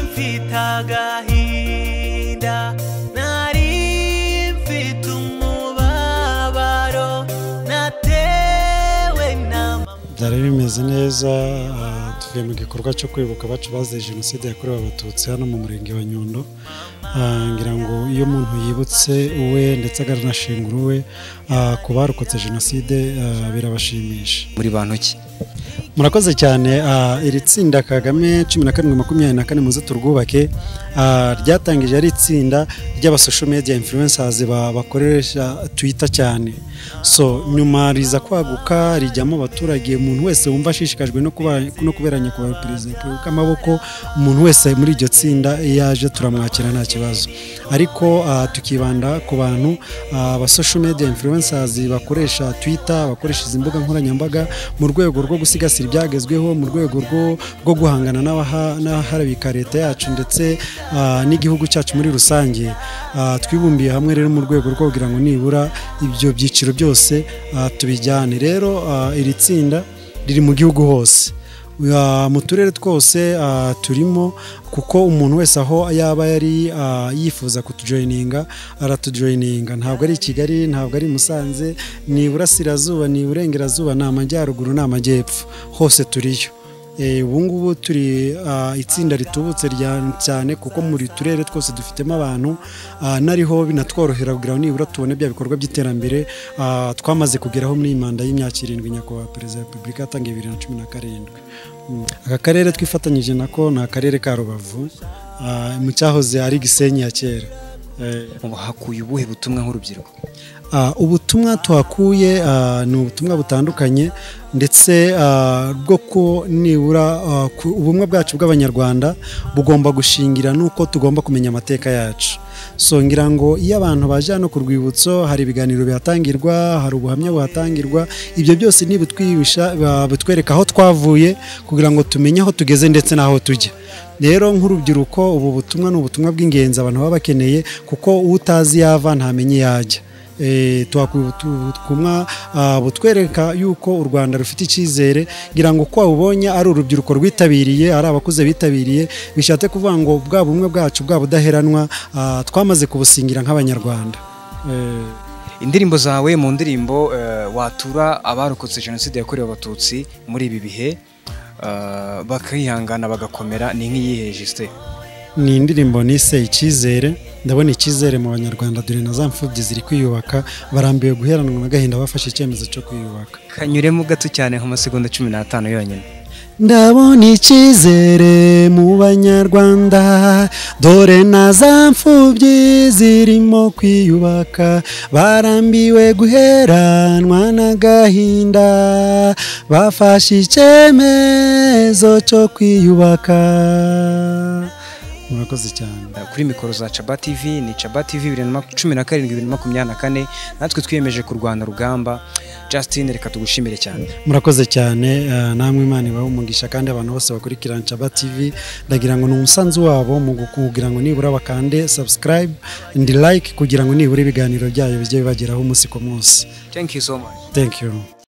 mfite agahinda nari mfite umubabaro natewe na mama byari bimeze neza ah, tuvuye mu gikorwa cyo kwibuka abacu bazize jenoside yakorewe abatutsi hano mu murenge wa nyundo Ah, ngira ngo iyo umuntu yibutse uwe ndetse akanashingura uwe ah, ku barokotse jenoside ah, birabashimisha muri bantu ki murakoze cyane ah, iri tsinda kagame cumi na karindwi makumyabiri na kane muze turwubake ah, ryatangije ari itsinda ry'abasosho media influencers ba- bakoresha twitter cyane so nyuma riza kwaguka rijyamo abaturage umuntu wese wumva ashishikajwe no kuba- no kuberanya ku perezida k'amaboko umuntu wese muri iryo tsinda iyo aje turamwakira nta kibazo ariko ah, tukibanda ku bantu ah, ba social media influencers bakoresha twitter bakoresha izi mbuga nkoranyambaga mu rwego rwo gusigasira ibyagezweho mu rwego rwo- rwo guhangana n'abaha- n'aharabika leta yacu ndetse ah, n'igihugu cyacu muri rusange Ah, twibumbiye hamwe rero mu rwego rwo kugira ngo nibura ibyo byiciro byose ah, tubijyane rero ah, iri tsinda riri mu gihugu hose Ah, mu turere twose ah, turimo kuko umuntu wese aho yaba yari ah, yifuza kutujoyininga aratujoyininga ntabwo ari i kigali ntabwo ari i musanze ni iburasirazuba ni iburengerazuba ni amajyaruguru ni amajyepfo hose turiyo Eh, ubu ngubu turi ah, itsinda ritubutse rya- cyane kuko muri turere twose dufitemo abantu ah, nariho binatworohera kugira ngo nibura tubone bya bikorwa by'iterambere ah, twamaze kugeraho muri iyi manda y'imyaka irindwi nyakubahwa perezida wa repubulika yatangiye bibiri na cumi na karindwi Mm. aka karere twifatanyije nako ni akarere ka rubavu ah, mu cyahoze ari gisenyi ya kera Eh, ubu hakuye ubuhe butumwa nk'urubyiruko Ah, ubutumwa tuhakuye ah, ni ubutumwa butandukanye ndetse ah, bwo ko nibura ah, ku- ubumwe bwacu bw'abanyarwanda bugomba gushingira nuko tugomba kumenya amateka yacu so ngira ngo iyo abantu baje hano ku rwibutso hari ibiganiro bihatangirwa hari ubuhamya buhatangirwa ibyo byose nibutwibisha ba- butwereka aho twavuye kugira ngo tumenye aho tugeze ndetse n'aho tujya rero nk'urubyiruko ubu butumwa ni ubutumwa bw'ingenzi abantu baba bakeneye kuko utazi yava ntamenya iyo ajya Eh, tuhakuye ubutu- ubutumwa ah, butwereka yuko u rwanda rufite icyizere ngira ngo ko wabubonye ari urubyiruko rwitabiriye ari abakuze bitabiriye bishatse kuvuga ngo bwa bumwe bwacu bwa budaheranwa ah, twamaze kubusingira nk'abanyarwanda Eh, indirimbo zawe mu ndirimbo eh, watura abarokotse jenoside yakorewe abatutsi muri ibi bihe eh, bakihangana bagakomera ni nk'iyihe jisite ni indirimbo nise icyizere ndabona icyizere mu banyarwanda dore na za mfubyi ziri kwiyubaka barambiwe guheranwa n'agahinda bafashe icyemezo cyo kwiyubaka kanyuremo gato cyane nk'amasegonda cumi n'atanu yonyine ndabona icyizere mu banyarwanda dore na za mfubyi zirimo kwiyubaka barambiwe guheranwa n'agahinda bafashe icyemezo cyo kwiyubaka murakoze cyane Eh, kuri mikoro za caba tv ni caba tv bibiri na mak- cumi na karindwi bibiri na makumyabiri na kane natwe twiyemeje kurwana rugamba justin reka tugushimire cyane murakoze cyane eh, namwe imana ibahe umugisha kandi abantu bose bakurikira Nshaba TV ndagira ngo ni umusanzu wabo mu kugira ngo nibura bakande subscribe and like kugira ngo nibura ibiganiro byayo bijye bibageraho umunsi ku munsi thank you so much thank you